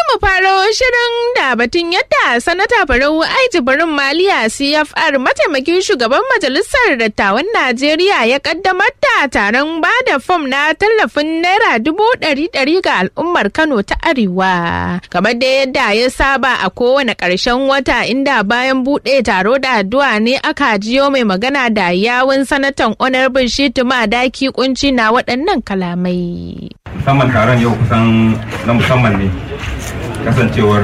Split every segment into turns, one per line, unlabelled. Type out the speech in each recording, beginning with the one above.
mu faro shirin da batun yadda sanata Barau Aiji Barin Maliya CFR mataimakin shugaban majalisar dattawan Najeriya ya kaddamar da taron ba da fom na tallafin naira dubu ɗari ɗari ga al'ummar Kano ta Arewa. Kamar da yadda ya saba a kowane ƙarshen wata inda bayan buɗe taro da addu'a ne aka jiyo mai magana da yawun sanatan Honorable Shitu Madaki kunci na waɗannan kalamai.
musamman taron yau kusan na musamman ne kasancewar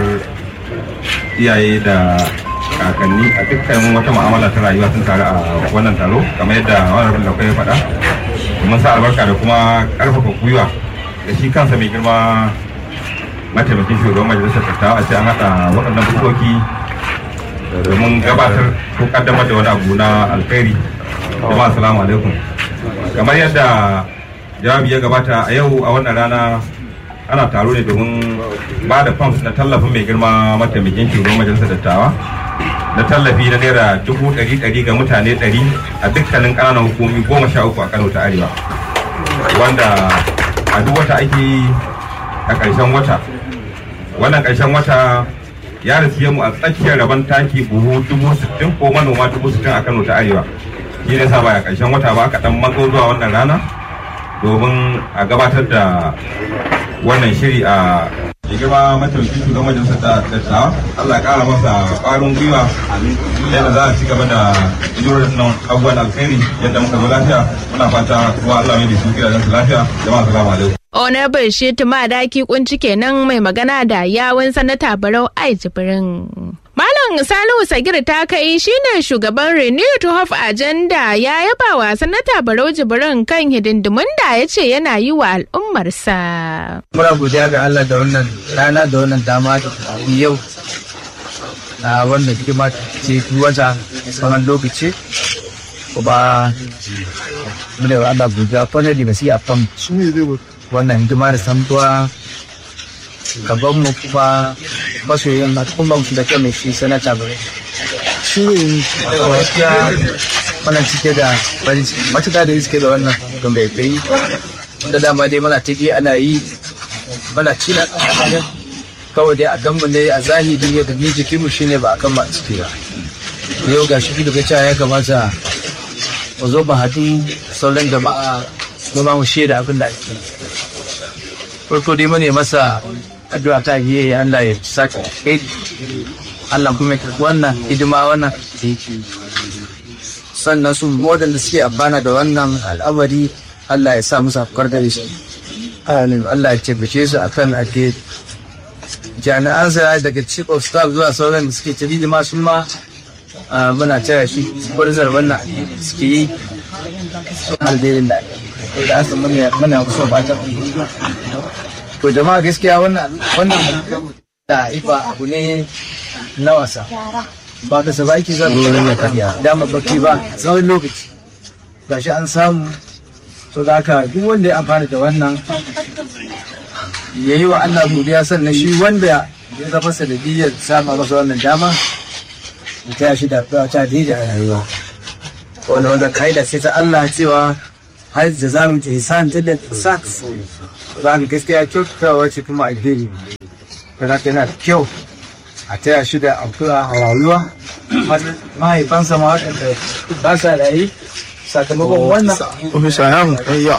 iyaye da kakanni a dukkan wata ma'amala ta rayuwa sun taru a wannan taro kamar yadda wani da ya faɗa domin sa albarka da kuma ƙarfafa gwiwa da shi kansa mai girma mataimakin shugaban majalisar dattawa a ce an haɗa waɗannan fuskoki domin gabatar ko ƙaddamar da wani abu na alkhairi jama'a assalamu alaikum kamar yadda jawabi ya gabata a yau a wannan rana ana taro ne domin ba da funds na tallafin mai girma mataimakin shugaban majalisar dattawa na tallafi na naira dubu ɗari ɗari ga mutane ɗari a dukkanin ƙananan hukumi goma sha uku a kano ta arewa wanda a duk wata ake yi a ƙarshen wata wannan ƙarshen wata ya rasu mu a tsakiyar rabon taki buhu dubu sittin ko manoma dubu sittin a kano ta arewa shi ne sa ba a ƙarshen wata ba aka ɗan matso zuwa wannan rana domin a gabatar da wannan shiri a da girma mataimakin shugaban majalisar da dattawa Allah ya kara masa ƙwarin gwiwa yadda za a ci gaba da jirar nan abubuwan alkhairi yadda muka zo lafiya muna fata kuma Allah mai da su gidajen su lafiya jama'a salamu alaikum
Honorable Shetu Madaki kunci kenan mai magana da yawun sanata Barau Ai Jibrin. Malam Salihu Sagir ta kai shine shugaban Renew to Hope Agenda ya yaba wa sanata Barau Jibrin kan hidindimun da ya ce yana yi wa al'ummarsa.
Muna godiya ga Allah da wannan rana da wannan dama da yau na wannan hidima ce wata tsawon lokaci kuma muna wa Allah godiya kwanar da basu yi a kan wannan hidima da samtuwa gaban mu kuma masoyin al'umma su da kyau shi sanata bare shi gaskiya wannan cike da matuƙa da suke da wannan don bai kai da dama dai mana take ana yi mana cina kawai dai a ganmu ne a zahiri ya gani jikinmu shine ba a kan ma ciki ba yau ga shi da ya kamata mu zo ba haɗu sauran jama'a mu ma mu shaida abin da ake farko dai mune masa addu'a ta yi Allah ya saka kai Allah kuma ya wannan hidima wannan da yake sannan su waɗanda suke abana da wannan al'amari Allah ya sa musu afkar da shi Allah ya taimake su akan ake jami'an sa daga chief of staff zuwa sauran da suke tafi da masu ma muna taya shi kwarzar wannan suke yi alberin da da asa muna kusa ba ta to jama'a gaskiya wannan wannan da ifa abu ne na wasa ba ka sa baki zan ruwan ya karya dama baki ba tsawon lokaci gashi an samu to da haka duk wanda ya amfana da wannan ya yi wa Allah godiya sannan shi wanda ya zama sanadiyyar samun masa wannan dama ya taya shi da ta da a rayuwa wanda wanda kaida sai ta Allah cewa har da za mu ta hisan ta da sa za mu gaskiya kyautatawa ce kuma alheri kada yana da kyau a taya shi da amfura a rayuwa mahaifansa ma waɗanda ba sa rayu sakamakon wannan
ofisa ya mu kayya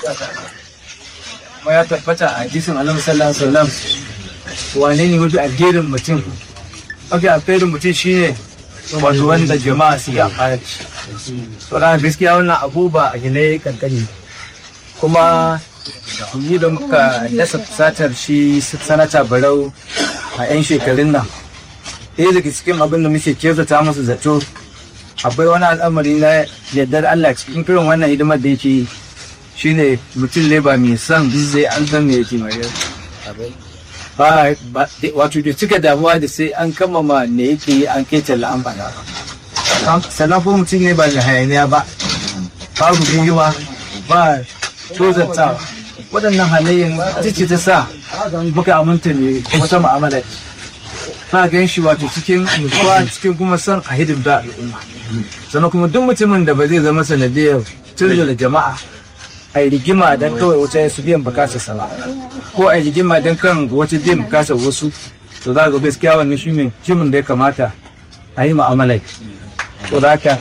kuma ya tabbata a hadisin annabi sallallahu alaihi wasallam wane ne mafi alherin mutum mafi alherin mutum shine wato wanda jama'a su yi amfani da shi saboda gaskiya wannan abu ba a gine kankani kuma yi da muka dasa fusatar shi sanata barau a 'yan shekarun nan ɗaya daga cikin abin da muke kyautata musu zato akwai wani al'amari na yardar Allah cikin kiran wannan hidimar da yake shine mutum ne ba mai son zai an san me yake mai ba wato da cika damuwa da sai an kammama ne yake yi an kai talla an faɗa sannan ko mutum ne ba da hayaniya ba babu gwiwa ba tozartawa waɗannan halayen ce ta sa muka aminta ne wata mu'amala ba gan shi wato cikin nutsuwa cikin kuma son a hidimta al'umma sannan kuma duk mutumin da ba zai zama sanadiyar tunzula jama'a a yi rigima don kawai wata su biyan bukatar sa ba ko a yi rigima don kan wata biyan bukatar wasu to za ga gaskiya wannan shi ne shimin da ya kamata a yi mu'amala to da haka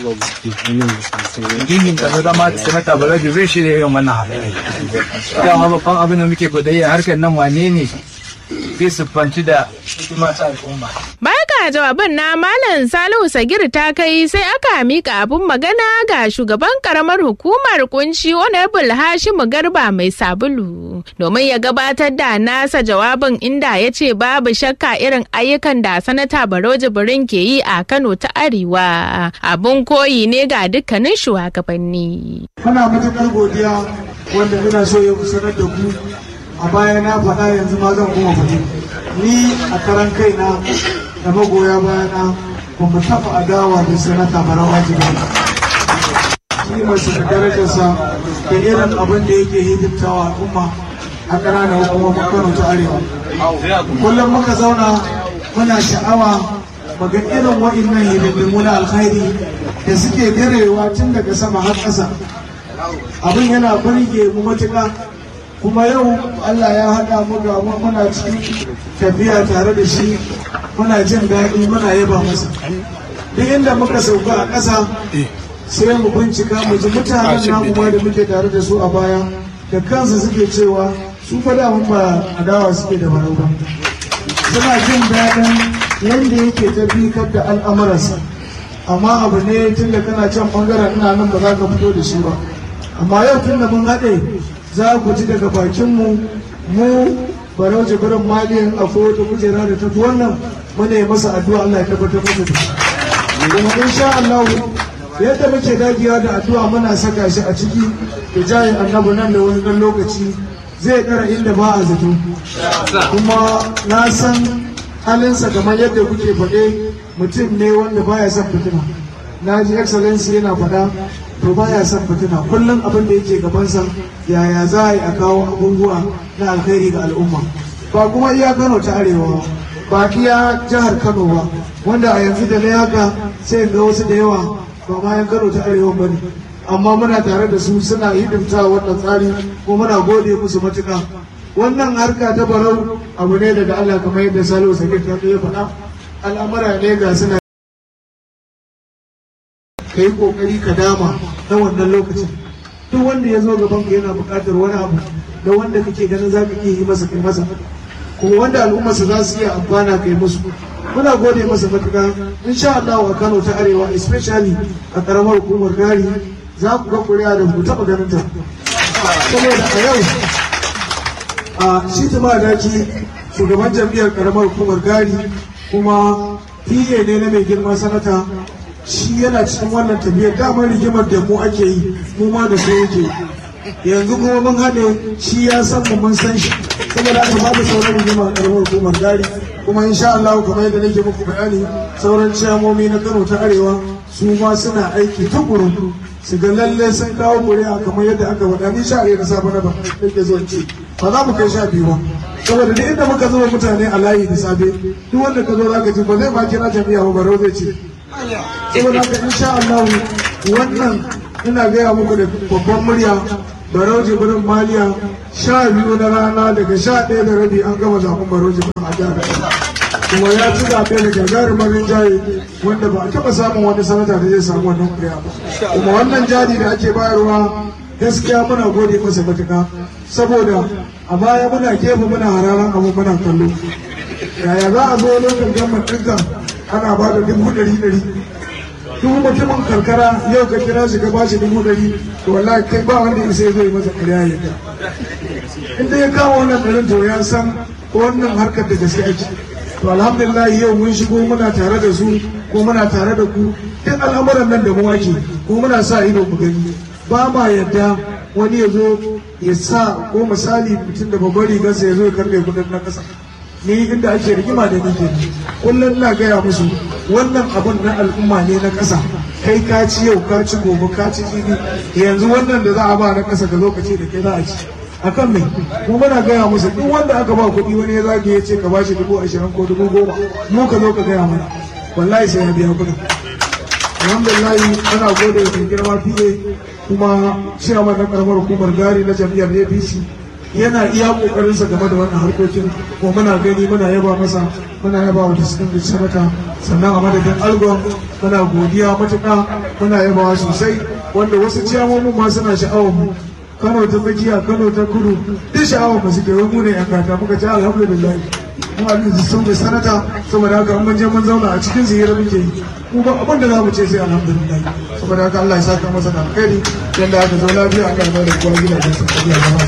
yin da na zama da sanata balaji zai shirya yin wannan halaye dama babban abin da muke kudayya harkar nan wane ne zai siffanci da hikima ta al'umma
Baya ga jawaban na Malam Salihu Sagir ta kai sai aka mika abun magana ga shugaban karamar hukumar kunshi Honorable Hashimu Garba mai sabulu domin ya gabatar da nasa jawabin inda ya ce babu shakka irin ayyukan da sanata Baro Jibrin ke yi a Kano ta Arewa abun koyi ne ga dukkanin shugabanni.
muna matuƙar godiya wanda ina so ya sanar da ku a baya na faɗa yanzu ma zan kuma faɗi ni a karan kaina da magoya bayana ba mu taɓa adawa da sanata barawa jiba kimarsa da darajarsa da irin abin da yake hidimtawa al'umma a ƙananan hukumomin kano ta arewa kullum muka zauna muna sha'awa maga irin wa'innan hidindimu na alkhairi da suke direwa tun daga sama har ƙasa abin yana burge mu matuƙa kuma yau Allah ya haɗa mu ga mu muna cikin tafiya tare da shi muna jin daɗi muna yaba masa duk inda muka sauka a ƙasa sai mu bincika mu ji mutanen namu ma da muke tare da su a baya da kansu suke cewa su fa da ba adawa suke da barau ba suna jin daɗin yadda yake tabbatar da al'amuransa amma abu ne tun da kana can bangaren ina nan ba za ka fito da shi ba amma yau tun da mun haɗe za ku ji daga bakinmu mu barau jibirin maliyan a wata kujera da ta fi wannan muna yi masa addu'a Allah ya tabbatar masa da shi kuma insha Allah yadda muke dagiya da addu'a muna saka shi a ciki da jayin annabi nan da wani ɗan lokaci zai ɗara inda ba a zato kuma na san halinsa kamar yadda kuke faɗe mutum ne wanda baya son fitina na ji excellency yana faɗa to baya son fitina kullum abin da yake gabansa yaya za a yi a kawo abubuwa na alkhairi ga al'umma ba kuma iya kano ta arewa ba iya jihar kano ba wanda a yanzu da na haka sai ga wasu da yawa ba ma yan kano ta arewa ba ne amma muna tare da su suna hidimta wannan tsari ko muna gode musu matuƙa wannan harka ta barau abu ne daga Allah kamar yadda Salihu Sakir ta ya faɗa al'amura ne ga suna ka yi ƙoƙari ka dama na wannan lokacin duk wanda ya zo gaban ka yana buƙatar wani abu da wanda kake ganin za ka iya yi masa kai masa kuma wanda al'ummarsa za su iya amfana kai musu muna gode masa matuƙa insha Allah a Kano ta Arewa especially a ƙaramar hukumar gari za ku ga kuri'a da ku taɓa ganin ta saboda a yau a shi tuma daki shugaban jam'iyyar karamar hukumar gari kuma fiye ne na mai girma sanata shi yana cikin wannan tafiyar damar rigimar da mu ake yi mu ma da su yake yanzu kuma mun haɗe shi ya san mu mun san shi saboda aka babu sauran rigima a karamar hukumar gari kuma insha Allah kamar yadda nake muku bayani sauran ciyamomi na Kano ta Arewa su ma suna aiki tukuru su ga lalle sun kawo kuri'a kamar yadda aka faɗa ni sha na safe na ba nake zo ce ba za mu kai sha biyu ba saboda duk inda muka zuba mutane a layi da safe duk wanda ka zo za ka ji ba zai ba kira jami'a ba baro zai ce saboda haka insha Allah wannan ina gaya muku da babban murya barau jibrin maliya sha biyu na rana daga sha ɗaya da rabi an gama zaɓen barau jibrin a jihar kuma ya ci zaɓe da gagarumin rinjaye wanda ba a taɓa samun wani sanata da zai samu wannan kuri'a ba kuma wannan jari da ake bayarwa gaskiya muna gode masa matuƙa saboda a baya muna gefe muna hararan abu muna kallo yaya za a zo lokacin gamar ɗinka ana ba da dubu ɗari ɗari duk mutumin karkara yau ka kira shi ka bashi dubu ɗari to wallahi kai ba wanda ya sai zai masa ƙarya ya ta in dai ya kawo wannan ɗarin to ya san wannan harkar da gaske ake to alhamdulillah yau mun shigo muna tare da su ko muna tare da ku duk al'amuran nan da mu ake ko muna sa ido mu gani ba ma yadda wani ya zo ya sa ko misali mutum da babbar rigarsa ya zo ya karɓe kudin na ƙasa ni inda ake rigima da ni kenan kullum ina gaya musu wannan abun na al'umma ne na ƙasa kai ka ci yau ka ci gobe ka ci jibi yanzu wannan da za a ba na ƙasa ka zo ka ce da kai za a ci akan me mu muna gaya musu duk wanda aka ba kuɗi wani ya zage ya ce ka bashi dubu ashirin ko dubu goma mu ka zo ka gaya mana wallahi sai ya biya kuɗin alhamdulillah ana gode da girma fiye kuma ciyaman na karamar hukumar gari na jam'iyyar apc yana iya kokarinsa game da wannan harkokin ko muna gani muna yaba masa muna yaba wa distinguished senator sannan a madadin algon muna godiya matuƙa muna yabawa sosai wanda wasu ciyamomin ma suna sha'awar mu kano ta tsakiya kano ta kudu duk sha'awar mu suke wai mu ne yan gata muka ce alhamdulillah mu abin da sun sanata saboda haka mun je mun zauna a cikin zihira muke yi mu ba abin da za mu ce sai alhamdulillah saboda haka Allah ya saka masa da alkhairi yanda aka zo lafiya Allah ya bada kowa gidajen sa